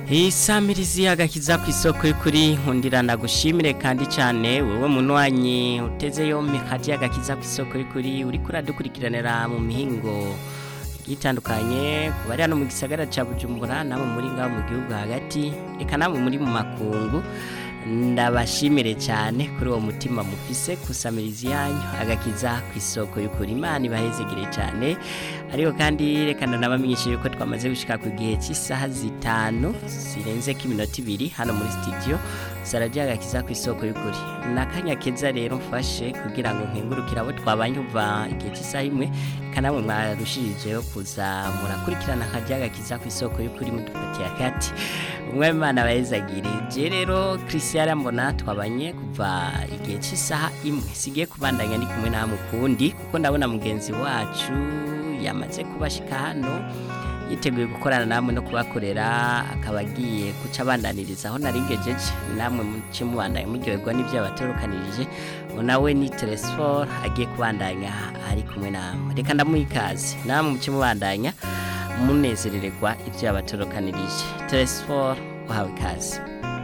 isamirizi agakiza ku isoko y'ukuri nkundira ndagushimire kandi cyane wowe munywanyi uteze yombi kati agakiza ku isoko y'ukuri uri kuradukurikiranira mu mihingo itandukanye ku bari hano mu gisagara cya bujumbura namwe muri ngaho mu gihugu hagati reka namwe muri mu makungu ndabashimire cyane kuri uwo mutima mufise kusamiriza yanyu agakiza ku isoko y'ukuri imana ibahezegere cyane ariko kandi reka ndanabamenyeshe yuko twamaze gushika ku gihe cy'isaha zitanu zirenze ko iminota ibiri hano muri studio saradiyo agakiza ku isoko y'ukuri nakanya keza rero mfashe kugira ngo nkengurukire abo twabanye uva igihe cy'isaha imwe kanamwe mwarushirijeho kuza murakurikirana akajya agakiza ku isoko y'ukuri mudufatiye akati umwe imana bayezagire je rero christian mbona twabanye kuva igihe cy'isaha imwe sigiye kubandanya ndi kumwe namwe kundi kuko ndabona mugenzi wacu yamaze kubashika hano yiteguye gukorana namwe no kubakorera akaba agiye guca abandaniriza aho naringejeje namwe muce mubandanya muryoherwa n'ibyo yabatorokanirije nawe ni teresfor agiye kubandanya ari kumwe namwe reka ndamuha ikaze namwe muce mubandanya munezerererwa ibyo yabatorokanirije teresfor uhawe ikaze